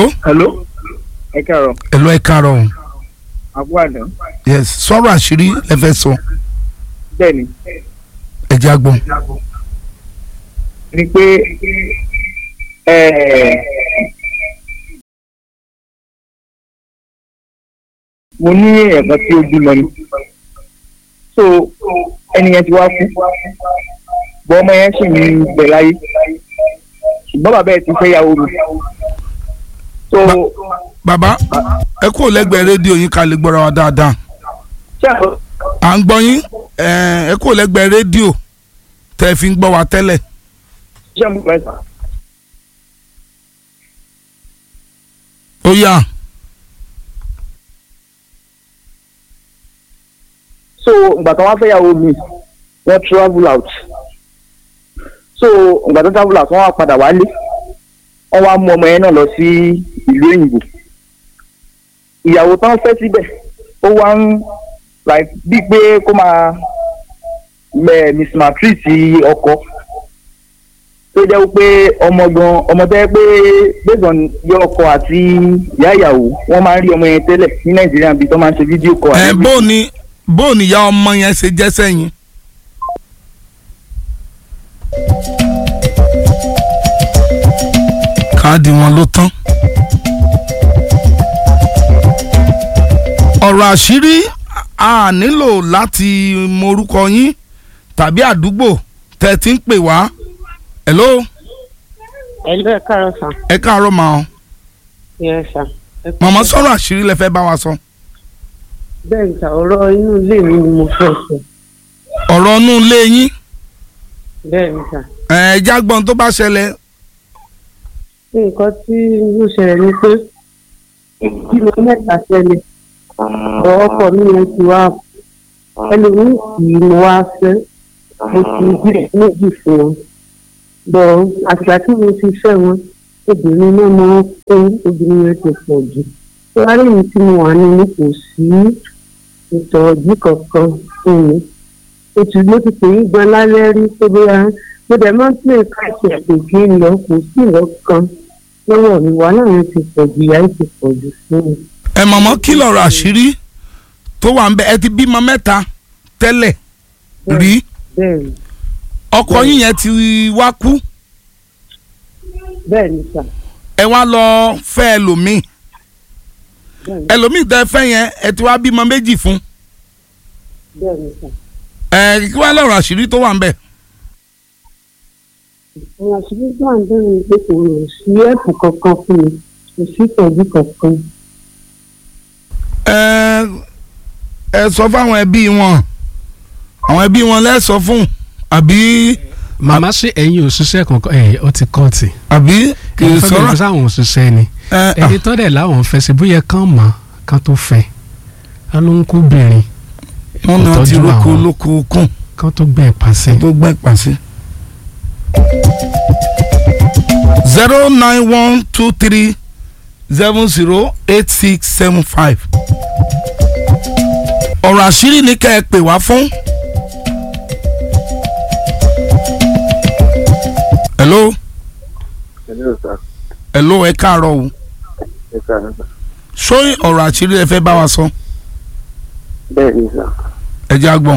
hello hello ẹ káàárọ̀ hello ẹ káàárọ̀ o àbúrò àná yes sọ̀rọ̀ àṣírí ẹ fẹ́ sọ bẹ́ẹ̀ ni ẹ jẹ́ àgbọn. ni pé eh, mo ní ẹ̀kan tí ó bímọ ni so ẹni yẹn ti wá kú bọ́ ọmọ yẹn sì ń bẹ láyé ṣùgbọ́n bàbá ẹ̀ ti fẹ́ yàwó mi so bàbá ẹ kúrò lẹ́gbẹ̀ẹ́ rédíò yín ká lè gbọ́ra wa dáadáa ṣé àwọn à ń gbọ́ yín ẹ ẹ kúrò lẹ́gbẹ̀ẹ́ rédíò tẹ́ ẹ fi ń gbọ́ wa tẹ́lẹ̀ ṣé àwọn mẹ́ta ó yá so ìgbà tó wá fẹ́ yàwó mi wọ́n travel out so ìgbà tó travel out wọ́n wá padà wálé wọ́n wá mú ọmọ yẹn náà lọ sí ìlú òyìnbó ìyàwó tán fẹ́ síbẹ̀ ó wá ń like bíi pé kó máa mẹ mismatreat ọkọ tó jẹ́ pé ọmọ gan ọmọ tó yẹ pé based on yọ ọkọ àti ìyá ìyàwó wọ́n máa ń rí ọmọ yẹn tẹ́lẹ̀ ní nàìjíríà bíi tó máa ń ṣe fídíò kọ ẹ bó ni bó ni ìyá ọmọ yẹn ṣe jẹ́ sẹ́yìn. káàdì wọn ló tán. ọ̀rọ̀ àṣírí a nílò láti mọ orúkọ yín tàbí àdúgbò tẹ́ ẹ ti ń pè wá. hello Hello, ẹ káàárọ̀ sà. ẹ káàárọ̀ mà ọ́ Yes, sà. Ẹ kú màmá iṣẹ́. sọ̀rọ̀ àṣírí lẹ fẹ́ bá wa sọ. Bẹ́ẹ̀ ni sà, ọ̀rọ̀ inú ilé mi ni mo fẹ́ sọ. ọ̀rọ̀ inú ilé yín Bẹ́ẹ̀ ni sà. ẹ̀ ẹ̀ jágbọ́n tó bá ṣẹlẹ̀ Nǹkan tí ó ṣẹlẹ̀ ni pé bí mo mẹ́ta ṣẹlẹ̀, ọ̀ ọkọ mi yẹn ti wá ẹlòmíì kì í mo wá fẹ́. Mo ti bílẹ̀ méjì fún wọn. Bọ̀ àtìgbà tí mo ti fẹ́ wọn, obìnrin náà máa ń kó obìnrin yẹn ti pọ̀ jù. Lárí mi tí mo wà nínú kò sí ìtọ́jú kankan fún mi. oṣù ló ti pè é gan lálẹ́ rí tó bóyá mo dẹ̀ máa ń pè káàkiri àpèjì ń lọ kò sí ìwọ kan lọ́wọ́ mi wàhálà yẹn ti pọ̀ jù ìyá yẹn ti pọ̀ jù fún mi. ẹ mọ̀mọ́ kí lọ̀rọ̀ àṣírí tó wà ń bẹ ẹ ti bímọ mẹ́ta tẹ́lẹ̀ rí bẹ́ẹ̀ ni ọkọ yín yẹn ti wá kú bẹ́ẹ̀ ni sà ẹ wá lọ fẹ́ ẹlòmíì bẹ́ẹ̀ ni ẹlòmíì tẹ́ fẹ́ yẹn ẹ ti wá bímọ méjì fún bẹ́ẹ̀ ni sà. ẹ kí wá lọ̀rọ̀ àṣírí tó wà ń bẹ. àwọn àṣírí tó wà ń bẹ̀rẹ̀ ni pé kò rò sí ẹ̀pù kankan fún mi kò sí ìtọ́jú kankan. ẹ ẹ sọ fáwọn ẹbí wọn àwọn ẹbí wọn lẹ sọ fún àbí màmá ṣe ẹ̀yin òṣìṣẹ́ kankan ẹ̀ ọ ti kọ́ọ̀tì àbí kì í fẹ́ sọ̀rọ̀ bẹ̀rẹ̀ sáwọn òṣìṣẹ́ ni ẹ ẹni tó dẹ̀ láwọn fẹ́ sí bóyá kán mọ̀ kán tó fẹ́ ká ló ń kú bìnrin wọn náà ti ìtọ́jú roko àwọn. lóko kùn kán tó gbẹ̀ pàṣẹ. tó gbẹ́ pàṣẹ. zero nine one two three seven zero eight six seven five. ọ̀rọ̀ àṣírí ni kẹ́ ẹ pè wá fún. hello hello sir hello ẹ káàárọ̀ o ẹ káàárọ̀ sir ṣó ọ̀rọ̀ àṣírí ẹ fẹ́ bá wa sọ bẹ́ẹ̀ ni sir ẹ jẹ́ àgbọ̀n.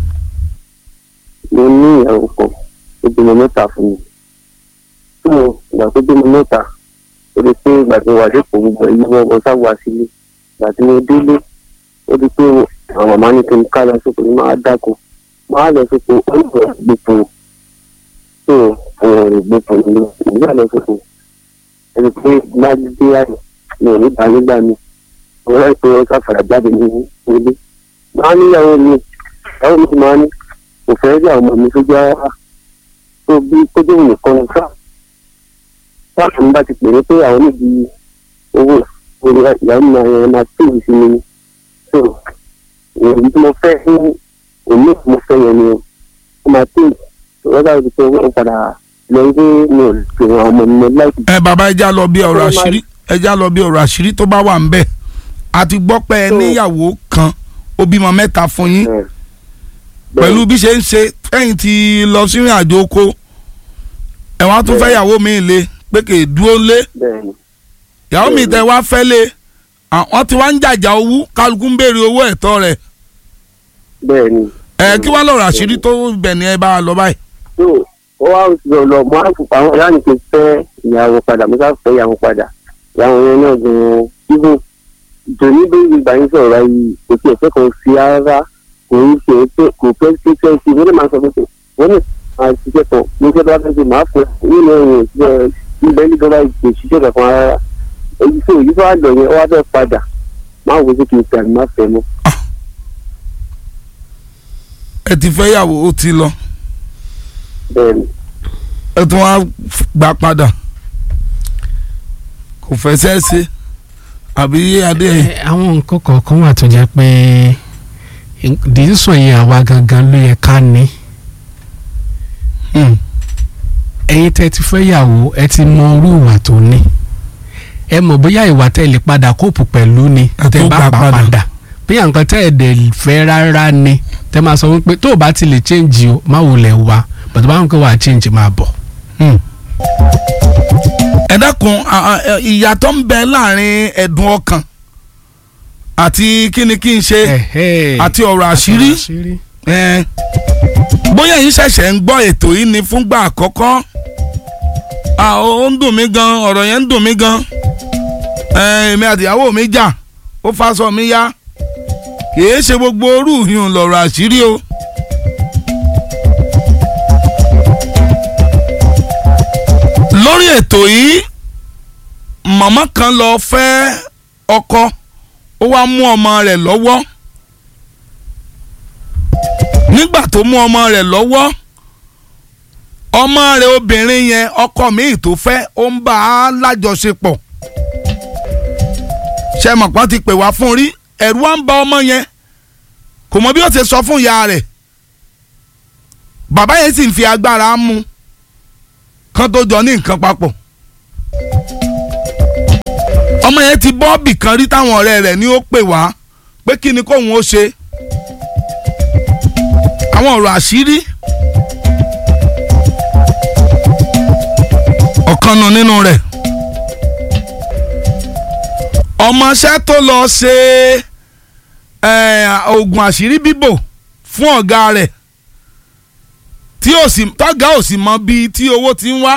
mo ní ìyàwó kan tó bímọ mẹ́ta fún mi tó ìgbà tó bímọ mẹ́ta ó di pé ìgbà tí mo wà lẹ́kọ̀ọ́ gbogbo ẹ̀yìn wọn wọ́n sáwọ́ sílé ìgbà tí mo délé ó di pé àwọn màmá ní kí n ká lọ sóko ní máa dáko máa lọ sóko ó ní ìwọ̀n gbogbo tó àwọn ọ̀rẹ́ gbogbo nínú ìgbà lọ sóko ẹni pé bá dé àyè mi ò ní bá nígbà mi mo rẹ́ pé ó sáfàrà jáde ní ilé máa níyàwó mi ìyàwó mi ti máa ní kò fẹ́ rí àwọn ọmọ mi sójú ara tó bí kójú nìkan ní sáà sáà mi bá ti pè é pé àwọn níbi owó orí ìyàwó mi máa yẹn máa tó ìsìn mi ni so èyí tí mo fẹ́ fún òní tí mo fẹ́ yẹn ni ó máa tó ìwọ́n bá ti pé owó padà lọ pé mi ò lè fi àwọn ọmọ mi láìpẹ́. ẹ bàbá ẹ já lọ bí ọ̀rọ̀ Ó máa- àṣírí ẹ já lọ bí ọ̀rọ̀ àṣírí tó bá wà ń bẹ̀ a ti gbọ́ pé ẹ So- níyàwó kan ó bímọ mẹ́ta fún yín Bẹ́ẹ̀. pẹ̀lú bí ṣe ń ṣe fẹ́yìn ti lọ sí ìrìn àjò oko ẹ wá tún Bẹ́ẹ̀. fẹ́yàwó mi lé pé kè é dúró lé bẹ́ẹ̀ ni ìyàwó mi tẹ wá fẹ́ lé wọ́n ti wá ń jàjà owó kálukú ń béèrè owó ẹ̀tọ́ rẹ̀ bẹ́ẹ̀ ni. ẹ kí wàá lọ́rọ̀ àṣírí tó bẹ̀ ní ẹ bá wa lọ báyìí. tó ó wá lọ lọ mọ àfùpá àwọn ìyá nìkan fẹ́ ìyàwó padà mo sáà fẹ́ ìyàwó padà ìyàwó yẹn náà gan-an ibùn ìjòyí bí ìgbà yín sọ̀rọ̀ yìí kò tí ẹ̀fẹ́ kan sí ara kò ń ṣe pé kò fẹ́ sí fẹ́ sí wọ́n lè máa sọ pé kò wọ́n lè máa ṣiṣẹ́ kan ní iṣẹ́ tó bá fẹ́ ṣe máa fẹ́ nínú ẹ̀yìn ìṣiṣẹ́ ibẹ̀ ní dọ́là ìgbè ṣiṣẹ́ kankan rárá èyí tó èyí tó wà lọ yẹn ó wá fẹ́ padà máa wo sí kì í tẹ̀ má fẹ́ mọ́. ẹ ti fẹ́ yàwó ó ti lọ bẹ́ẹ̀ ni ẹ tún wá gbà padà kò fẹ́ sẹ́ẹ̀sì àbí adé Ẹ, àwọn nǹkan kọ̀ọ̀kan wà tó jẹ́ pé dìísàn yẹn àwa gangan ló yẹ ká ní Hmm. ẹ̀yin tẹ́ ti fẹ́ yàwó ẹ ti mọ irú ìwà tó ní ẹ mọ̀ bóyá ìwà tẹ́ lè padà kóòpù pẹ̀lú ni Ẹ tẹ́ tó bá gbà pa padà. padà bóyá nǹkan tẹ́ ẹ̀ dẹ̀ fẹ́ rárá ni tẹ́ máa sọ wípé tó o bá ti lè change o má wulẹ̀ wá bàtà bá wọn kó wà change máa bọ̀. Hmm. ẹ dákun a- a- ẹ, ìyàtọ̀ ń bẹ láàrin ẹ̀dùn ọkàn àti kíni kí n ṣe Ẹ̀hẹ́. àti ọ̀rọ̀ àṣírí ẹ, bóyá yín ṣẹ̀ṣẹ̀ ń gbọ́ ètò yìí ni fúngbà àkọ́kọ́ Ah, ó ó ń dùn mí gan ọ̀rọ̀ yẹn ń dùn mí gan ẹ, èmi àtìyàwó mi jà ó fásọ mi yá kìí ṣe gbogbo orú yìí lọ̀rọ̀ àṣírí o. lórí ètò yìí màmá kan lọ fẹ́ ọkọ ó wá mú ọmọ rẹ̀ lọ́wọ́ nígbà tó mú ọmọ rẹ̀ lọ́wọ́ ọmọ rẹ̀ obìnrin yẹn ọkọ míì tó fẹ́ ó ń bá a lájọṣepọ̀ ṣe mọ̀pọ́n ti pè wá fún rí ẹ̀rù wa ń ba ọmọ yẹn kò mọ bí ó ṣe sọ fún ìyá rẹ̀ bàbá yẹn sì ń fi agbára mú kán tó jọ ní nǹkan papọ̀ ọmọ yẹn ti bọ́ọ̀bì kan rí táwọn ọ̀rẹ́ rẹ̀ ní ó pè wá pé kí ni kóun ó ṣe àwọn ọ̀rọ̀ àṣírí ọ̀kan nù nínú rẹ̀ ọmọọṣẹ́ tó lọ ṣe eh, oògùn àṣírí bíbò fún ọ̀gá rẹ̀ tí ò sì tọ́gá ò sì mọ bíi tí owó ti ń wá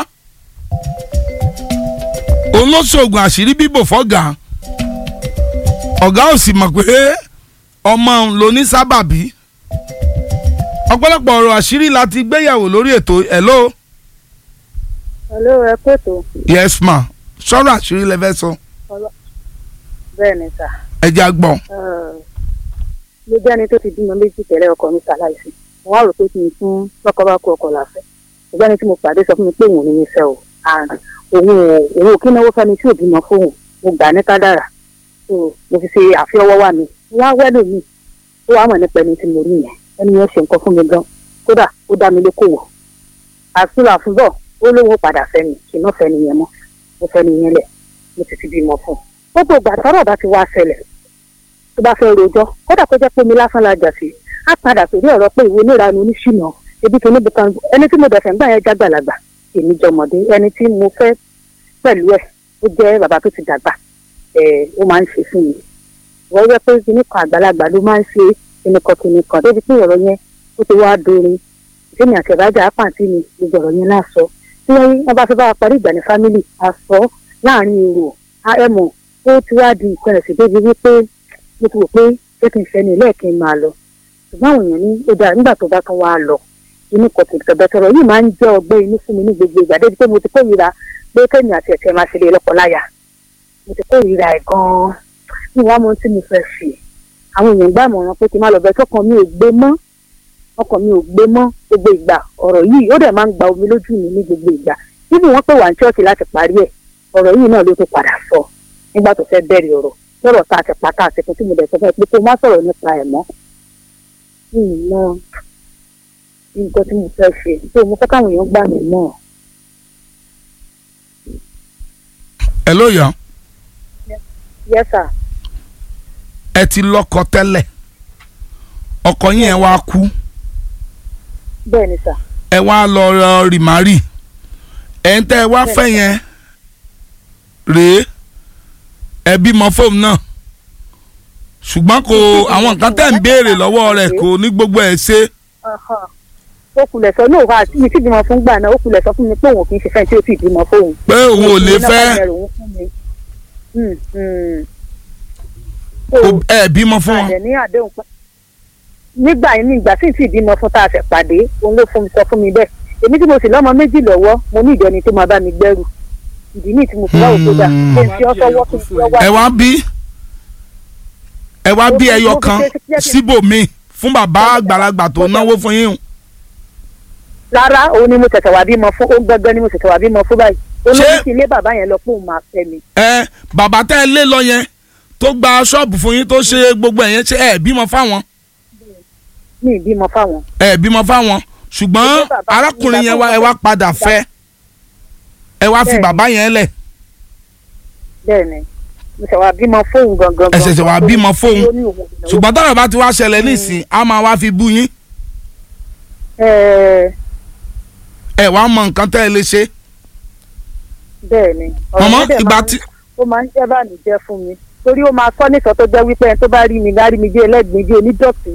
òun ló ṣoògùn àṣírí bíbò fọ́gà ọ̀gá ò sì mọ̀ pé ọmọ òun ló ní sábàbí ọ̀pọ̀lọpọ̀ ọ̀rọ̀ àṣírí la ti gbéyàwó lórí ètò hello hello ẹ pètò yes ma sọ̀rọ̀ àṣírí lẹ fẹ́ sọ bẹ́ẹ̀ ni sà ẹ jẹ́ àgbọ̀n mo jẹ́ ẹni tó ti bímọ méjì tẹ́lẹ̀ ọkọ mi ṣaláìsí mo wá rò pé kí n fún lọ́kọ bá kú ọkọ làfẹ́ ṣùgbọ́n ẹni tí mo pàdé sọ fún mi pé òun ò ní ní fẹ́ o and òun ò òun ò kí náwó fẹ́ni tí ò bímọ fóun mo gbà ní kádàrà so mo fi ṣe àfiọwọ́ wà mí mo wá wẹ́lò mi ó wàá mọ̀ nípa ẹni tí mo rí yẹn ẹni yẹn ṣe nǹkan fún mi gan kódà ó dá mi lókòwò àfúrò àfúbọ̀ ó lóun padà fẹ́ mi kì í má fẹ́ nìyẹn mọ́ mo fẹ́ nìyẹn lẹ̀ mo ti ti bímọ fún un gbogbo ìgbà tọ́rọ̀ bá ti wá ṣẹlẹ̀ tó bá fẹ́ rojọ́ kódà kó jẹ́ pé mi lásán la jà sí á padà sórí ọ̀rọ̀ pé ìwé oníranú oníṣìnà ebi kìíní bí kan ẹni tí mo dẹ̀ fẹ́ ń gbà yẹn jágbàlagbà èmi jọmọdé ẹni tí mo fẹ́ pẹ̀lú ẹ̀ ó jẹ́ bàbá tó ti dàgbà ẹ̀ ó máa ń ṣe fún mi wọ́n yẹ pé kìíní kan àgbàlagbà ló máa ń ṣe kìíní kan kìíní kan débi pé ọ̀rọ̀ yẹn ó ti wá dorin ìdíni àti ìbájà àpàǹtí mi gbogbo ọ̀rọ̀ yẹn láàsọ tí wọ́n bá fẹ́ bá wa parí ìgbà ní fámìlì àsọ láàrin èrò ẹ̀mọ̀ ó ti wá di ìpẹ́rẹ̀ sí débi wípé mo ti wò pé ṣé kí n fẹ́ ni lẹ́ẹ̀kí n máa lọ ṣùgbọ́n àwọn èèyàn ní ó dáa nígbà tó bá tán wá lọ inú kan tètè bẹ̀tọ̀rọ̀ yìí máa ń jẹ́ ọgbẹ́ inú fún mi ní gbogbo ìgbà débi pé mo ti kórìíra pé kẹ́mi àti ẹ̀tẹ̀ máa ṣe lè lọ́kọláya mo ti kórìíra ẹ̀ gan-an ní wàá mọ tí mo fẹ́ ṣe àwọn èèyàn gbà mọ̀ràn pé kí n má lọ bẹ́ẹ̀ tọkàn mi ò gbé mọ́ ọkàn mi ò gbé mọ́ gbogbo ìgbà ọ̀rọ̀ yìí ó dẹ̀ máa ń gba omi lójú mi ní gbogbo ìgbà níbi wọ́n pè wá ní ṣọ́ọ̀ṣì láti parí ẹ̀ ọ̀rọ̀ yìí náà ló tún padà sọ nígbà tó fẹ́ bẹ̀rẹ̀ ọ̀rọ̀ lọ́rọ̀ tá a ti pa tá a ti fún tí mo dẹ̀ sọ fún ẹ pé kó má sọ̀rọ̀ nípa ẹ̀ mọ́. mi ì mọ nǹkan tí mo fẹ́ ṣe tó mo fẹ́ káwọn èèyàn gbà mí mọ́. hello yàn yes sir ẹ ti lọ́kọ tẹ́lẹ̀ ọkọ yín ẹ wá kú bẹ́ẹ̀ ni sir ẹ wá lọ rọ rìmárì ẹ̀ ń tẹ́ ẹ wá fẹ́ yẹn rèé ẹ bímọ fóònù náà ṣùgbọ́n kò àwọn nǹkan tẹ̀ ń béèrè lọ́wọ́ rẹ̀ kò ní gbogbo ẹ̀ ṣe ó kulẹ̀ sọ ní òwà mi tí bímọ fún gbà náà ó kulẹ̀ sọ fún mi pé òun kì í ṣe fẹ́ tí ó sì bímọ fóun. pé òun ò lè fẹ́ kò- ẹ bímọ fún wọn. àdẹ̀ ní àdéhùn pẹ́. nígbà yìí ní ìgbà tí ì tí ì bímọ fún tá a fẹ́ pàdé òun ló fún mi sọ fún mi bẹ́ẹ̀ èmi tí mo sì lọ́mọ méjì lọ́wọ́ mo ní ìjọ ni tó máa bá mi gbẹ́rù ìdí ní tí mo fi wáwò tó dà Hmm. ṣé n fi ọ́ sọ́wọ́ kí n fi ọ́ wá ẹ wá bí ẹ wá bí ẹyọ kan síbòmíì fún bàbá àgbàlagbà tó náwó fún yín rárá òun ni mo ṣẹ̀ṣẹ̀ wá bímọ fún ó gbẹgbẹ́ ni mo ṣẹ̀ṣẹ̀ wá bímọ fún báyìí ó ní Ṣé- kí n lé bàbá yẹn lọ pé òun máa fẹ́ mi ẹ bàbá tẹ́ ẹ lé lọ yẹn tó gba ṣọ́ọ̀bù fún yín tó ṣe gbogbo ẹ̀yẹn ṣe ẹ bímọ fáwọn ní ìbímọ fáwọn. ẹ bímọ fáwọn ṣùgbọ́n Ṣé bàbá- arákùnrin yẹn wá ẹ wá padà fẹ́ ẹ wá fi Bẹ́ẹ̀ni. bàbá yẹn lẹ̀ bẹ́ẹ̀ ni mo ṣẹ̀ wá bímọ fóun gangan. ẹ ṣẹ̀ṣẹ̀ wá bímọ fóun Ó ní òun ò náwó. ṣùgbọ́n tọ́rọ̀ bá ti wá ṣẹlẹ̀ nísìn á máa wá fi bú yín Ẹ, ẹ wá mọ nǹkan tẹ́ ẹ lè ṣe bẹ́ẹ̀ ni. ọ̀rọ̀ mọ̀mọ́ yẹn dẹ̀ ìgbà máa ń- tí ó máa ń jẹ́ bànújẹ́ fún mi torí ó máa sọ nìkan tó jẹ́ wípé ẹni tó bá rí mi bá rí mi bí ẹlẹ́gbẹ̀ẹ́ bí onídọ̀tí.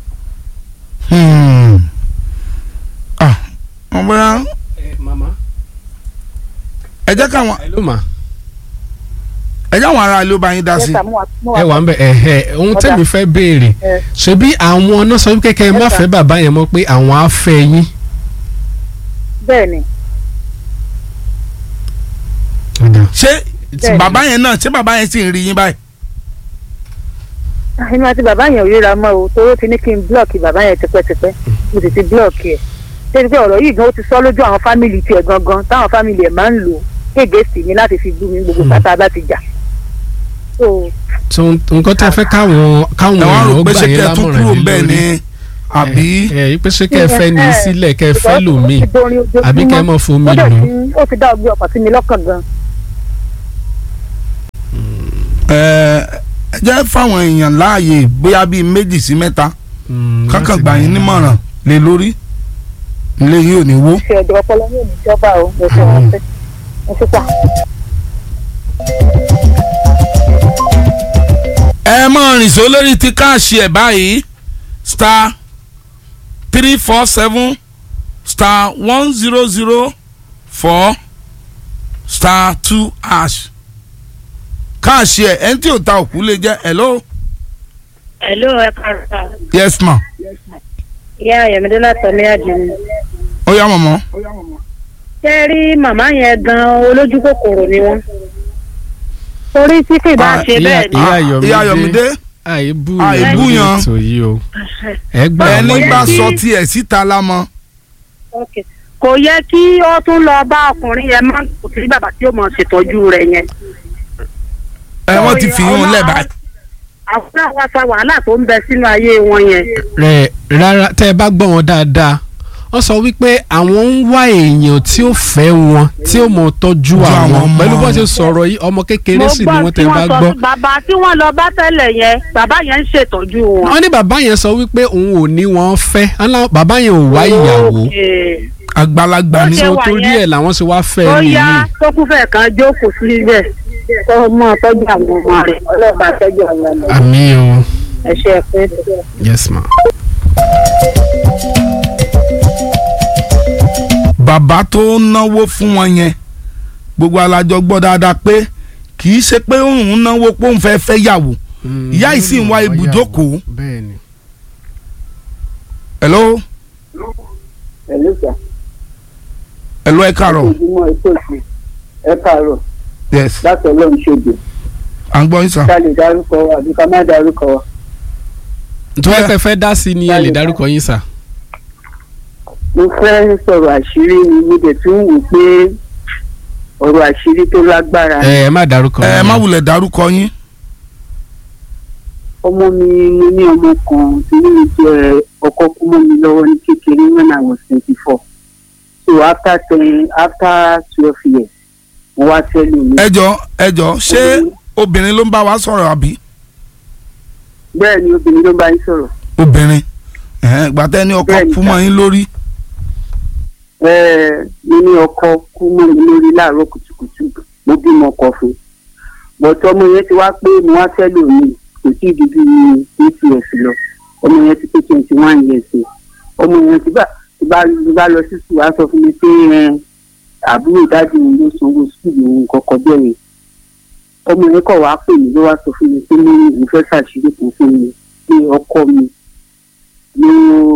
Hmm. ah wọ́n bóyá mama ẹ jẹ́ káwọn hello ma ẹ jẹ́ àwọn ará ilé ó bá yín dá sí Yes, sir, mo wà- mo ẹ wà ń bẹ ẹ ẹ ohun Ọ̀dà. tẹ́mi fẹ́ béèrè Ẹ. ṣebí àwọn náà sọ wípé kẹ́ ẹ má Yes, sir. fẹ́ bàbá yẹn mọ́ pé àwọn á fẹ́ yín. bẹ́ẹ̀ ni ṣé Bẹ́ẹ̀ni. bàbá yẹn náà ṣé bàbá yẹn sì ń rí yín báyìí inú àti bàbá yẹn ò ríra mọ́ o torí ó ti ní kí n blọọkì bàbá yẹn tipẹ́tipẹ́ mo sì ti blọọkì ẹ̀ débi pé ọ̀rọ̀ yìí gan ó ti sọ lójú àwọn fámìlì tiẹ̀ gangan táwọn fámìlì ẹ̀ máa ń lò kéde sí mi láti fi bú mi gbogbo Hmm. pátá bá ti jà. so so nǹkan tẹ́ fẹ́ káwọn káwọn ẹ wá rò èèyàn pé gbà ṣé yín kẹ́ ẹ tún lámọ̀ràn kúrò yín bẹ́ẹ̀ lórí ni àbí ẹ ẹ pé ṣé kẹ́ ẹ fẹ́ ní í sílẹ̀ kẹ́ ẹ fẹ́ Because lòmíì ó ti dorin ojoojúmọ́. àbí kẹ́ ẹ mọ̀ fomi ó dẹ̀ lò. ti- ó ti dá ọgbẹ́ ọkàn sí mi lọ́kàn gan. ẹ ẹ jẹ́ fáwọn èèyàn láàyè bóyá bíi méjì sí mẹ́ta Mm, kákan láti gbà yín nímọ̀ràn lé lórí ilé yìí ò ní wó. ṣe ọjọ́ ọpọlọ ní òní ìjọba o mo fẹ́ wọn fẹ́ mo fẹ́ pa. ẹ mọ rìn só lórí ti káàṣì ẹ báyìí star three four seven star one zero zero four star two hash káàṣì ẹ ẹni tí ò ta òkú lè jẹ hello Hello, ẹ káàárọ̀. yes ma Ìyá Ayọ̀mídé látọ̀lé àjẹmí. ó yá mọ̀mọ́ Ṣé rí màmá yẹn gan olójú kòkòrò ni wọ́n? Torí tí kì bá Ah, ṣe ìyá- bẹ́ẹ̀ ni. ìyá Ah, Ayọ̀mídé. ìyá Ayọ̀mídé àìbú Àìbú yàn yan. ètò yìí o ẹ gbà ẹni wọ́n bá yẹn. sọ tiẹ̀ síta lámọ́ Okay. Kò yẹ kí ó tún lọ bá ọkùnrin yẹn máa ń kò sí bàbá tí ó mọ̀ ṣètọ́jú rẹ̀ yẹn. ẹ wọ́n ti fi yún lẹ̀ báyìí. Àwọn náà wá sa wàhálà tó ń bẹ sínú ayé wọn yẹn. rẹ rárá tẹ́ ẹ bá gbọ́ wọn dáadáa wọ́n sọ wípé àwọn ń wá èèyàn tí ó fẹ́ wọn tí ó mọ̀ tọ́jú Ju àwọn àwọn ọmọ. pẹ̀lú bó ṣe sọ̀rọ̀ yìí ọmọ kékeré sì ni wọ́n tẹ́ ẹ bá gbọ́. bàbá tí wọ́n lọ bá tẹ́lẹ̀ yẹn bàbá yẹn ń ṣètọ́jú wọn. wọ́n ní bàbá yẹn sọ wípé òun ò ní wọn fẹ́ Àlá- bàbá yẹn ò wá ìyàwó Okay. àgbàlagbà ni Ó ṣe so wà torí yẹn. ẹ̀ làwọn ṣe wá fẹ́ ó ẹ yá nìyí. tó kún fẹ́ kan jókòó síbẹ̀ kó mọ́ tọ́jú àwọn ọmọ rẹ̀ ọlọ́ọ̀bà tọ́jú àwọn ọmọ rẹ̀ àmì o ẹ ṣe é pé. yes ma. bàbá tó ń náwó fún wọn yẹn gbogbo alájọ gbọ́ dáadáa pé kì í ṣe pé òun náwó pé òun fẹ́ fẹ́ yàwó Ìyá yìí sì ń wá ibùjókòó. bẹ́ẹ̀ni. hello ẹ̀lú sà hello ẹ káàárọ̀ ojúmọ́ ètò ìsìn ẹ káàárọ̀ yes láti ọlọ́run ṣègbè à ń gbọ́ yín sà. ká lè dárúkọ wa àbí ká má dárúkọ wa. tó ẹ pẹ́ fẹ́ dá sí ni ẹ lè dárúkọ yín sà. mo fẹ́ sọ̀rọ̀ àṣírí ni mo dẹ̀ tún wò pé ọ̀rọ̀ àṣírí tó lágbára ẹ ẹ má dárúkọ ẹ yín. má wulẹ̀ dárúkọ yín ọmọ mi mo ní ọmọ kan tí mo jẹ ọkọ kú mọ́ mi lọ́wọ́ ní kékeré when I was twenty four so after ten after twelve years mo wá tẹ́lẹ̀ mi. ẹ jọ ẹ jọ ṣé obìnrin ló ń bá wa sọ̀rọ̀ àbí bẹ́ẹ̀ ni obìnrin ló bá yín sọ̀rọ̀ obìnrin ẹ̀hẹ́n, gbàtẹ́ ní ọkọ Bẹ́ẹ̀ni, kú mọ́ yín lórí Ẹ́ẹ̀, mo ní ọkọ kú mọ́ mi lórí láàárọ̀ kùtùkùtù mo bímọ ọkọ fún bọ̀tọ̀ ọmọ yẹn ti wá pé mo wá fẹ́ lò mí kò tí ì di bí eight years lọ ọmọ yẹn ti pé twenty one years o ọmọ yẹn ti bá ti bá ti bá lọ sí sùn wá sọ fún mi pé ẹ àbúrò dájú mi ló sanwó sùúrù òun kọ̀ọ̀kan bẹ̀rẹ̀ ọmọ yẹn kọ̀ wá pè mí ló wá sọ fún mi pé ní ìfẹ́ ṣàṣírí kan fún mi pé ọkọ mi ló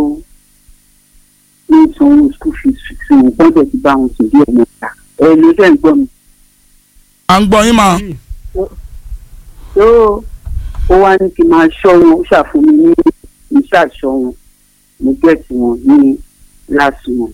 ló sanwó school fees fún un gbọ́dọ̀ ti bá wọn sùn bí ọmọ ìta ẹ ló dẹ̀ ń gbọ́ mi. à ń gbọ́ yín mà tó ó wá ní kí n máa ṣọ́ wọn ó ṣàfún mi ní iṣẹ́ àṣọ wọn mo gẹ̀ẹ́tì wọn ní láti wọn.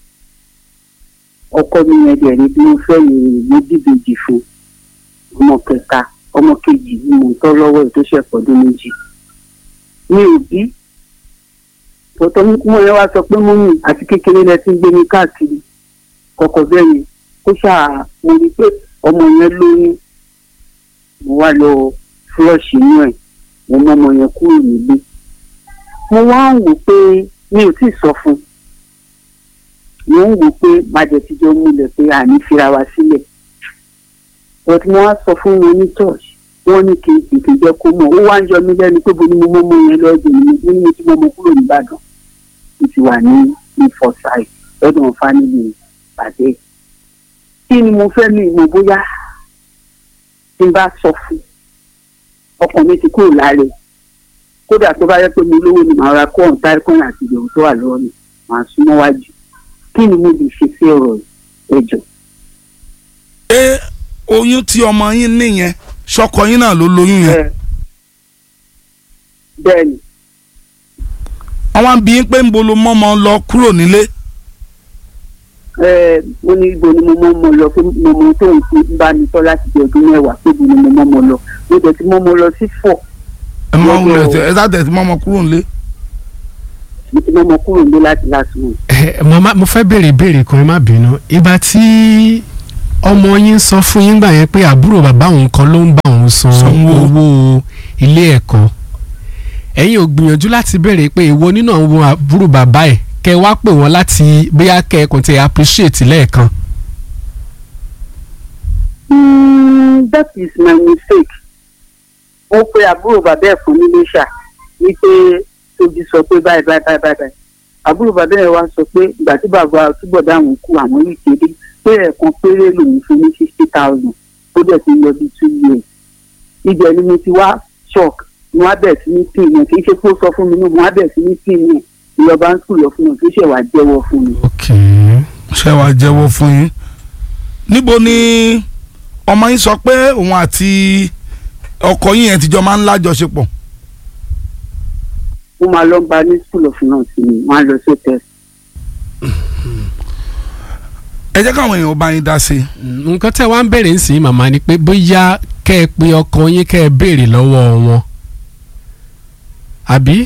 ọkọ mi yẹn dẹ̀ ní bí mo fẹ́ yìí mo dìbejì fún ọmọ kẹta ọmọ kejì ni mo ń tọ́ lọ́wọ́ ẹ̀ tó ṣẹ̀ pọ̀dún méjì. mi ò bí tọ́tọ́ mo yẹn wá sọ pé mo ní àti kékeré lẹ ti ń gbé mi káàkiri kọ̀kọ̀ bẹ́ẹ̀ yẹn kó ṣáà mo rí i pé ọmọ yẹn lóyún mo wá lọ fúlọ́ọ̀ṣì inú ẹ̀ mo mọ ọmọ yẹn kúrò nílé mo wá ń wò pé mi ò tí ì sọ fún un mo ń wò pé májẹ̀ ti jọ múlẹ̀ pé àní fira wa sílẹ̀ but mo wá sọ fún wọn ní church wọ́n ní kí n tètè jẹ́ kó mọ̀ ó wá ń yọ mí lẹ́nu pé bo ni mo mọ́ ọmọ yẹn lọ́dún mi mo ní mo ti mọ́ ọmọ kúrò nìbàdàn mo ti wà ní ní forsyth lọ́dún family pàdé kí ni mo fẹ́ mi ìmọ̀ bóyá tí n bá sọ fún ọkàn mi ti kúrò láre kódà tó bá yẹ pé mo lówó ni màá ra kó ọ̀n táìkọ́nà àti ìdòwò tó wà lọ́wọ́ mi màá súnmọ́ wájú kí ni mo lè ṣe sí ọ̀rọ̀ ẹ̀jọ̀. ṣé oyún tí ọmọ yín níyẹn ṣọkọ yín náà ló lóyún yẹn bẹ́ẹ̀ ni wọ́n wá ń bí yín pé ń bolo mọ́mọ́ lọ kúrò nílé ẹ mo ní ibo ni mo mọ́ mọ́ lọ pé mo mọ tó ń fi bá mi tọ́ láti di ọdún mẹ́wàá pé ibo ni mo mọ́ mọ́ lọ mo jẹ́ ti mọ́ mọ́ lọ sí fọ̀ ẹ mọ Lọ́dọ̀- wulẹ̀ tẹ ẹ sá tẹ̀ tí mọ́mọ́ kúrò nílé. mo ti mọ́ mọ́ kúrò ní láti láti mọ̀. ẹ màmá mo fẹ́ béèrè ìbéèrè kan ẹ má bínú ìgbà tí ọmọ yín sọ fún yín gbà yẹn pé àbúrò bàbá òun kan ló ń bá òun san Sanwó. owó ilé ẹ̀kọ́ ẹ̀yin ò gbìyànjú láti béèrè pé èwo nínú àwọn àbúrò bàbá ẹ̀ kẹ́ ẹ wá pè wọ́n láti bóyá kẹ́ ẹ kàn ti appreciate lẹ́ẹ̀kan. Mm, that is my mistake. mo pe àbúrò bàbá ẹ̀ fún nílé ṣá wípé tóbi sọ pé báyìí báyìí báyìí báyìí báyìí àbúrò bàbá ẹ̀ wá sọ pé ìgbà tí bàbá túbọ̀ dáhùn kú àwọn yìí kéde pé ẹ̀ẹ̀kan péré lòun fún ní fifty thousand ó dẹ̀ ti lọ bí two years ibẹ̀ ni mo ti wá shock mo wá bẹ̀ sí ní pin yẹn kì í ṣe pé ó sọ fún mi náà mo wá bẹ̀ sí ní pin yẹn ìjọba ń sùn lọ fún mi tó ṣẹ̀ wá jẹ́wọ́ fún mi. ok ṣé wàá jẹ́wọ́ fún yín. níbo ni ọmọ yín sọ pé òun àti ọkọ yín yẹn ti jọ máa ń lájọṣepọ̀. mo máa lọ gba ní school of nurse ni wọ́n á lọ sí test. ẹ jẹ́ káwọn èèyàn bá yín dá sí i. nǹkan tẹ́ wá ń béèrè ńsìn màmá ni pé bóyá kẹ́ ẹ pe ọkọ yín kẹ́ ẹ béèrè lọ́wọ́ wọn àbí.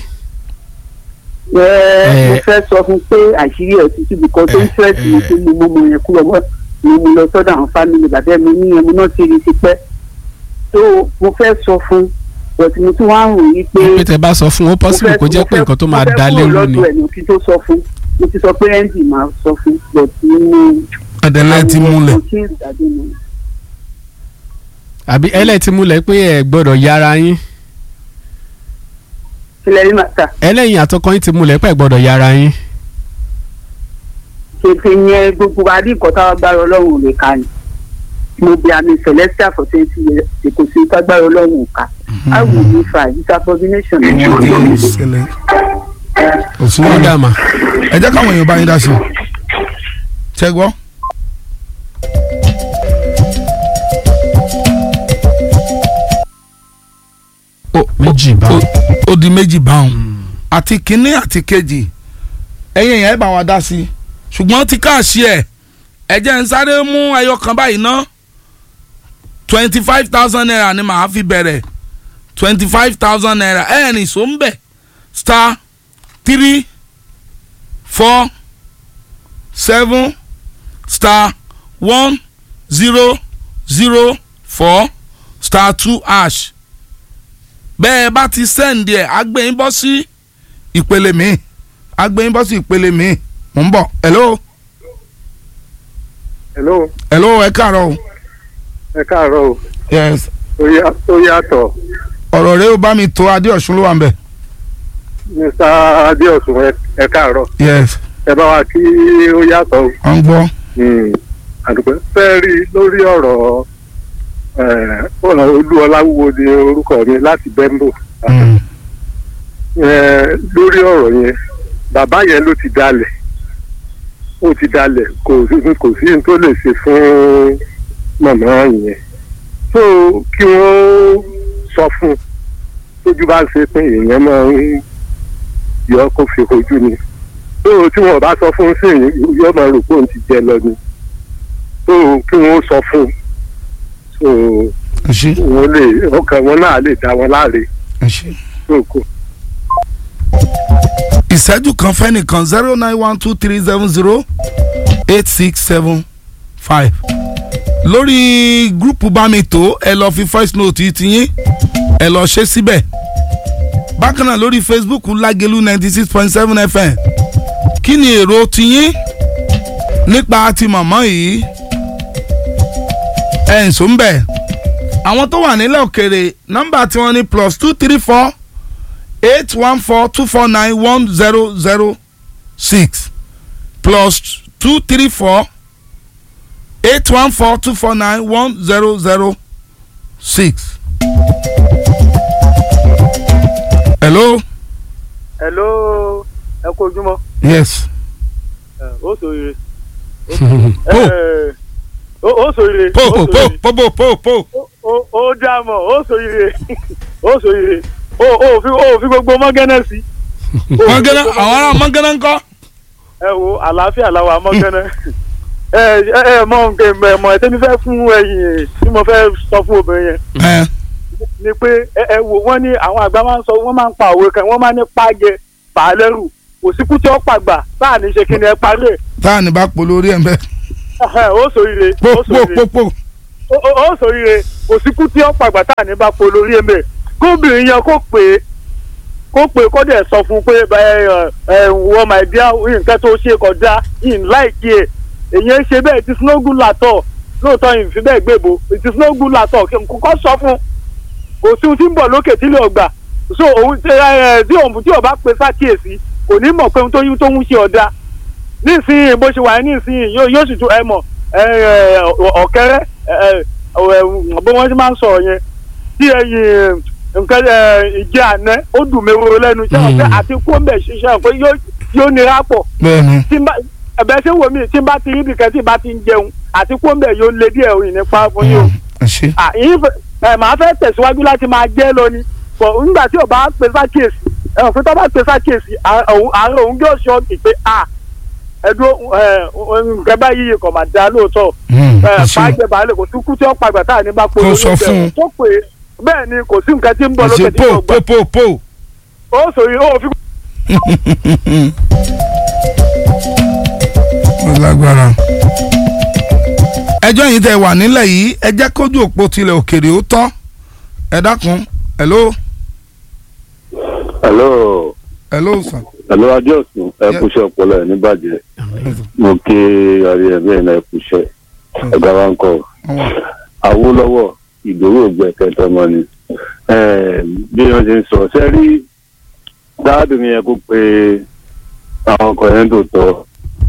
Ẹ, mo Eh. fẹ́ sọ fún pé àṣírí ẹ̀ tuntun bìkan tó ń fẹ́ sí mi pé mo mọ ọmọ yẹn kúrò mọ́ mo mú lọ sọ́dọ̀ àwọn fámìlì bàbá mi ní ẹmu náà ti rí ti pẹ́ tó mo fẹ́ sọ fún bọ̀tí mo tún wá ń rò yí pé pé tẹ́ bá sọ fún ó possible kó jẹ́ pé nǹkan tó máa dá lérú ni. mo fẹ́ kúrò lọ́dọ̀ ẹ̀ ní kí tó sọ fún mo ti sọ pé ẹ́ńdì máa sọ fún bọ̀tí mo ẹ̀dẹ̀lẹ̀ ti múlẹ̀. mo ti ń ìdádé mi. àbí ẹlẹ́tì múlẹ̀ pé ẹ gbọ́dọ̀ yára yín sílẹ̀ rí màtà ẹlẹ́yìn àtọkọ yín ti múlẹ̀ pé ẹ gbọ́dọ̀ yára yín. tètè yẹn gbogbo adé nǹkan táwọn gbára ọlọ́run ò lè ka ni mo bí àmì celestial for twenty years èkó sí tágbára ọlọ́run ò ká how will you fight this abomination wọ́n ti ń ṣẹlẹ̀. kò sí ó wàhálà. dà mà. ẹ jẹ́ káwọn èèyàn bá yín dá sí i. ṣé gbọ́. ó méjì bá ó ó di méjì báwọn àti kínní àti kejì ẹ̀yin èèyàn ẹ bá wa dá sí i ṣùgbọ́n ti káàṣì ẹ̀ ẹ jẹ́ ń sáré mú ẹyọ kan báyìí ná twenty five thousand naira ni màá fi bẹ̀rẹ̀ twenty five thousand naira ẹ̀ ní so ń bẹ̀ star three four seven star one zero zero four star two hash bẹ́ẹ̀ bá ti sẹ́ǹdì ẹ̀ agbẹ́yìn bọ́ sí ìpele mi agbẹ́yìn bọ́ sí ìpele mi mò ń bọ̀ hello hello hello ẹ káàárọ̀ o ẹ káàárọ̀ o yes ó yá- ó yàtọ̀ ọ̀rọ̀ rẹ ó bá mi tó adéọ̀sùn ló wà ń bẹ̀. mr adéọ̀sùn ẹ- ẹ káàárọ̀ yes ẹ bá wa kí ó yàtọ̀ o. wọ́n ń gbọ́. Hmm, àdùpẹ́ fẹ́ rí i lórí ọ̀rọ̀ eh, ọ̀rọ̀ olúọláwúwo ni orúkọ mi láti bẹ́ńbò Mm. Eh, lórí ọ̀rọ̀ yẹn bàbá yẹn ló ti dalẹ̀ ó ti dalẹ̀ kò sí kò sí ní tó lè ṣe fún màmá yẹn so kí wọ́n sọ fún un tójú bá ń ṣe pé èèyàn máa ń yọ kó fi ojú ni so tí wọn bá sọ fún un sí èèyàn yóò máa rò pé òun ti jẹ lọ ni so kí wọ́n sọ fún un so ẹ ṣe wọ́n lè ọkàn wọn náà lè dá wọn láre ẹ ṣe. so kò. ìṣẹ́jú kan fẹ́ nìkan zero nine one two three seven zero eight six seven five lórí gúrùpù bámitó ẹ lọ fi voice note yìí ti yín ẹ lọ ṣe síbẹ̀ bákan náà lórí facebook lágẹ̀lú ninety six point seven fm kí ni èrò tiyín nípa ti màmá yìí ẹ̀ ń sọ ń bẹ̀ àwọn tó wà nílẹ̀ òkèrè nọ́mbà tí wọ́n ní plus two three four eight one four two four nine one zero zero six plus two three four eight one four two four nine one zero zero six. hello. hello ẹ kú ojúmọ́ yes. ẹ, ó sòrire po ẹ, ó ó sòrire po ó po po sòrire. po po po po. Ó- ó- ó dá mọ̀ ó sòrire ó sòrire ó ó fi ó fi gbogbo mọ́gánná sí. Ó fi mọ̀gánná gbogbo àwọn ará mọ̀gánná ń kọ́. ẹ wo àlàáfíà làwọn mọ́gánná ẹ ẹ ẹ mọ nǹkan ẹ mọ ẹ tẹ́mi fẹ́ fún ẹ̀yìn tí mo fẹ́ sọ fún obìnrin yẹn ẹ ni pé ẹ ẹ wò wọ́n ní àwọn àgbà máa ń sọ wọ́n máa ń pa òwe kan wọ́n máa ń ní pàjẹ pàálẹ́rù òsínkú tí ó pàgbà táà ní ṣe kí ni ẹ parí ẹ̀ táà ní bá polo orí ẹ̀ ń bẹ́. Ẹhẹ́, ó sòrire po ó po sòrire po po. ó ó- ó sòrire òsínkú tí ó pàgbà táà ní bá polo orí ẹ̀mẹ̀ kóbìnrin yẹn kó pè é kó pè é kó dẹ̀ sọ fún un pé ẹ ẹ ẹ wọ́n máa dí nǹkan tó ṣe kọjá yìí láìkí ẹ̀ èyàn ṣe bẹ́ẹ̀ ti sinogun látọ̀ lóòótọ́ yìí fi bẹ́ẹ̀ gbèbó ti sinogun látọ̀ kókó sọ fún un kò sí ohun tí ń bọ̀ lókè tí lè ọgbà so òun ṣe ẹ ẹ tí òun tí ò bá pe sákìyèsí kò ní mọ̀ pé ohun tó yún tó ń ṣe ọ̀dà nísìnyí bó ṣe wà ní nísìnyí yóò yóò sì tún ẹ mọ̀ ẹ ẹ ọ̀kẹ́rẹ́ ẹ ẹ ẹ bó wọ́n ti máa ń sọ̀rọ̀ yẹn tí ẹyin nǹkan ẹ ìjẹ àná ó dùn mí wúro lẹ́nu ṣé wọn pé àti kó mbẹ̀ ṣiṣẹ́ pé yóò yóò nira pọ̀ bẹ́ẹ̀ni. tí n bá ẹ̀bẹ̀ ṣé wò mí tí n bá ti rí ibìkan tí n bá ti ń jẹun àti kó mbẹ̀ yóò lé díẹ̀ òyìn nípa fún yín o ẹ ṣe. à yín fẹ- ẹ màá fẹ́ tẹ̀síwájú láti máa jẹ́ lọ ni bọ̀ nígbà tí o bá pe sákèsì ẹ ò fi tọ́ bá pe sákèsì àárọ̀ òun yóò ṣọ́ ìpè à ẹ̀dùn ẹ nǹkan báyìí kò máa da lóòótọ́ Mm, ẹ ẹ ṣe. pàjẹ́ bàálẹ̀ kò sí kú tí ó pàgbà tá à ní bá Kó polówó sọ bẹ̀. fún un. tó pé bẹ́ẹ̀ ni kò sí nǹkan tí ń bọ̀ ẹ ṣe lókè tí po yóò gbà po po po. ó sòrí ó fi ó lágbára. ẹjọ́ yìí tẹ́ wà nílẹ̀ yìí ẹ jẹ́ kójú òpó tilẹ̀ òkèrè ó tọ́ ẹ dákun hello hello hello sir. hello adéọ̀sùn ẹ Yeah. kúṣẹ́ ọpọlọ ẹ̀ níbàjẹ́ mo kí ọ̀rẹ́ ẹ̀ bẹ́ẹ̀ náà ẹ kúṣẹ́ ẹ̀dá wa ń kọ́ Ọwọ́. awólọ́wọ̀ ìdòwò ògbẹ́ kẹtọmọ ni Eh, bí wọ́n ṣe ń sọ ṣe rí dáàbì mi yẹn kó pe àwọn ọkọ̀ yẹn tó tọ́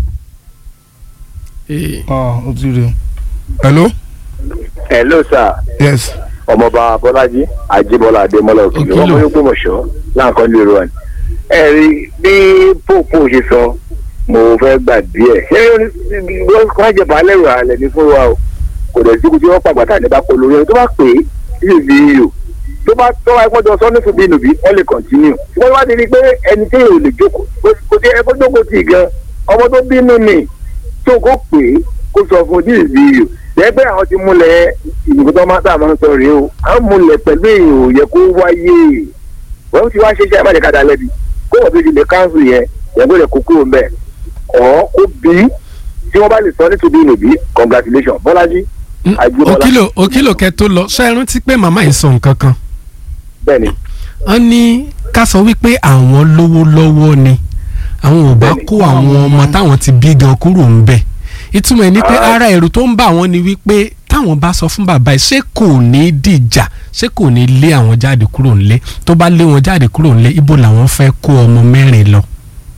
ọ o ti rí o. hello hello sir yes ọmọọba bọlájí àjíbọlá adémọlá òkèlè Òkìlò. ọmọ yóò gbọmọṣọ láǹkan lè rọ ni. ẹ rí bí pópó ṣe sọ mo fẹ́ gbà díẹ̀ ṣé wọ́n kọ́ jẹ baálẹ̀ rà lẹ̀ ní fún wa o kò dẹ̀ sí kùtì wọ́n pàgbà tá ní bá polo rẹ̀ tó bá pè é sí ìbí yìí tó bá tọ́ wa ẹ̀kọ́ jọ sọ ní fún bínú bí wọ́n lè kọ̀ntínú wọ́n wá ti rí i pé ẹni tí yóò lè jókòó kò tí ẹ̀kọ́ jókòó tì gan ọmọ tó bínú ni tó kó pè é kó sọ fún ojú ìbí yìí lẹ́gbẹ́ àwọn ti múlẹ̀ ìdìbò tó máa sáà máa ń sọ rèé o àwọn múlẹ̀ pẹ̀lú èèyàn ò yẹ kó wáyé wọ́n ti wá ṣe iṣẹ́ ìbàdàn kàdá lẹ́bi kó wọ́n tó ti lè káńsù yẹn yẹn kó lè kó kúrò mbẹ́ ọ̀ kó bí tí wọ́n bá lè sọ nítorí ìnùbí congratulation bọ́lájí àjùmọ̀lá òkìlò òkìlò kẹ tó lọ ṣe é rántí pé màmá yìí sọ nǹkan kan bẹ́ẹ̀ ni wọ́n ní ká sọ wípé àwọn lówó lọ́wọ́ ni àwọn ò bá Bẹ́ẹ̀ni. kó àwọn ọmọ táwọn ti bí gan kúrò ń bẹ̀ ìtumọ̀ ẹ̀ ni pé Ah. ara ẹ̀rù tó ń bà wọ́n ni wípé táwọn táwọn bá sọ fún bàbá ẹ̀ ṣé kò ní dìjà ṣé kò ní lé àwọn jáde kúrò nílé tó bá lé wọn jáde kúrò nílé ibo làwọn fẹ́ kó ọmọ mẹ́rin lọ.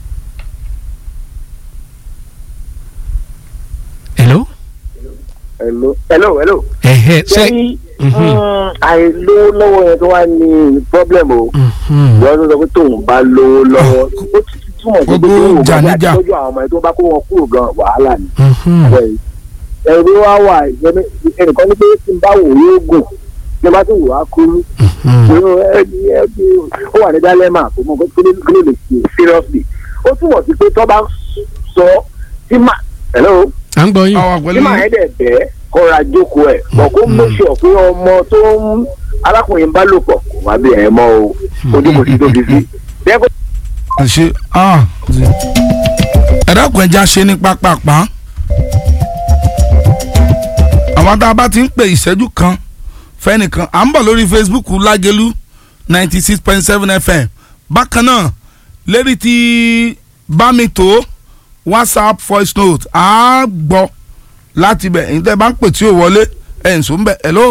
hello. hello hello hello. ẹ̀hẹ́ ṣé. ṣé àìlówó lọ́wọ́ yẹn tó wá ní problem o ìwọ tó sọ pé tóun bá lówó lọ́wọ́ ó ti túmọ̀ sí pé Gbogbo tóun jà bá níjà. tọ́jú àwọn ọmọ yẹn tó bá kó wọn kúrò gan wàhálà ni. ẹ̀rọ wa wà ìjọba- ẹnìkan ní pé tí n bá wò yóò gùn tí n bá tún wò á kúrú ìró ẹni ẹbí ó wà ní dálẹ́mà kò mọ̀ pé kí ló kí ló lè ṣe seriously ó túmọ̀ sí pé tó bá sọ tí mà hello à ń gbọ́ yín. àwa tí pẹ̀lú màá yẹn dẹ̀ bẹ́ẹ̀ kọ́ra jókòó ẹ̀ bọ̀ kó mú sọ pé ọmọ tó ń arákùnrin bá lò pọ̀ kò má bí ẹ̀ mọ́ o ojú kò sí tó fi sí. bẹ́ẹ̀ kó àṣe ah ẹ dákun ẹja ṣe ní pápápá àwọn tá a bá ti ń pè ìṣẹ́jú kan fẹ́nìkan à ń bọ̀ lórí Facebook lágẹ̀lú ninety six point seven FM bákan náà lérí ti bámitó WhatsApp voice note à á gbọ́ láti bẹ̀ ẹ̀yin tẹ́ ẹ bá ń pè tí ò wọlé ẹ̀ ń sùn bẹ̀ hello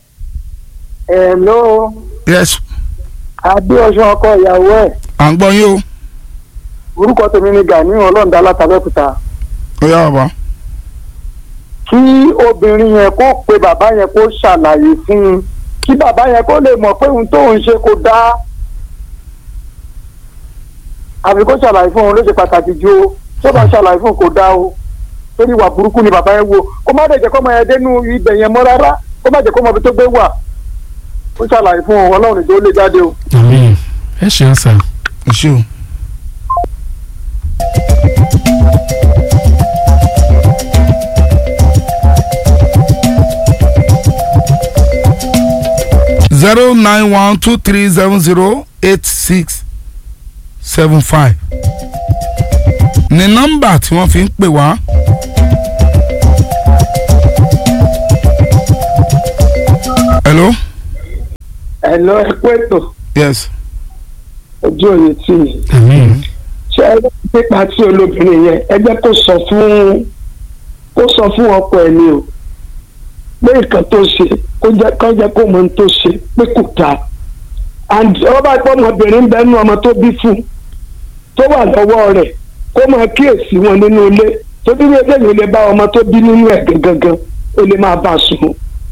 hello yes adéọsán ọkọ ìyàwó ẹ̀ à ń gbọ́ yín o orúkọ tèmi ni gani ọlọ́ọ̀dá látàbẹ́kúta ó yá bàbá kí obìnrin yẹn kó pe bàbá yẹn kó ṣàlàyé fún un kí bàbá yẹn kó lè mọ̀ pé ohun tóun ṣe kò dáa àbí kó ṣàlàyé fún òun ló ṣe pàtàkì ju o tó bá ṣàlàyé fún òun kò dáa o torí ìwà burúkú ni bàbá yẹn wo kó má dẹ̀ jẹ́ kó ọmọ yẹn dénú ibẹ̀ yẹn mọ́ rárá kó má jẹ́ kó ọmọ ibi tó gbé wà ó ṣàlàyé fún òun ọlọ́run tó lè jáde o. àmín ẹ ṣeun sà. ẹ ṣé o. zero nine one two three seven zero eight six seven five ní nọ́mbà tí wọ́n fi ń pè wá. hello ẹ lọ ẹ kú ètò yes ojú òye tì í àmín ṣe ẹ lọ pípa tí olóbìnrin yẹn ẹ jẹ́ kó sọ fún kó sọ fún ọkọ ẹ̀ ni o pé nǹkan tó ṣe kó jẹ́ kó jẹ́ kó mọ ohun tó ṣe pé kò dáa and ọba pé ọmọbìnrin ń bẹ nínú ọmọ tó bí fún tó wà lọ́wọ́ rẹ̀ kó máa kíyèsí wọn nínú ilé tó bí wọ́n eléyìí lè bá ọmọ tó bí nínú ẹ̀ gangan ó lè máa bá a sùn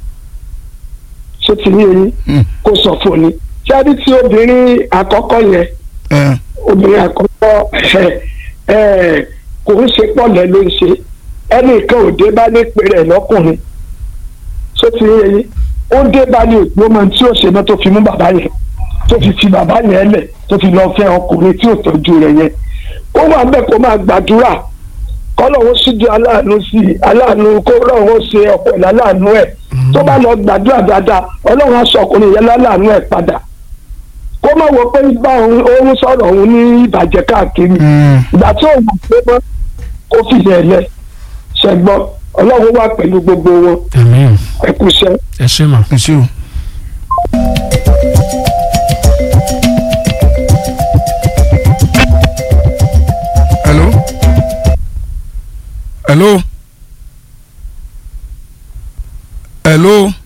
ṣé ti ní eyín Mm. kó sọ fún ni ṣé a rí tí obìnrin àkọ́kọ́ yẹn ẹ obìnrin àkọ́kọ́ ẹ̀ ẹ̀ kò ń ṣe pọ̀lẹ́ ló ń ṣe ẹnìkan ò dé bá ní pèrè lọ́kùnrin tó ti yé yín ó dé bá ní òpó ọmọ tí ó ṣe náà tó fi mú bàbá yẹn tó fi fi bàbá yẹn lẹ̀ tó fi lọ́ọ́ fẹ́ ọkùnrin tí ò tọ́jú rẹ̀ yẹn kó wà bẹ́ẹ̀ kó máa gbàdúrà kọ́lọ́hún síjú aláàánú sí i aláàánú kó lọ́hún ṣe ọ̀pọ̀ láláàánú ẹ̀ tó bá lọ gbàdúrà dáadáa ọlọ́run á sọ ọkùnrin yẹn láláàánú ẹ̀ padà kó má wọ pé bá òun òun sọ̀rọ̀ òun ní ìbàjẹ́ káàkiri ìgbà tí òun pé mọ́ kó fìyà lẹ̀ ṣẹ̀gbọ́n ọlọ́run wà pẹ̀lú gbogbo wọn àmín ẹ kú iṣẹ́. ẹ ṣe mà. ẹ ṣé o. hello hello hello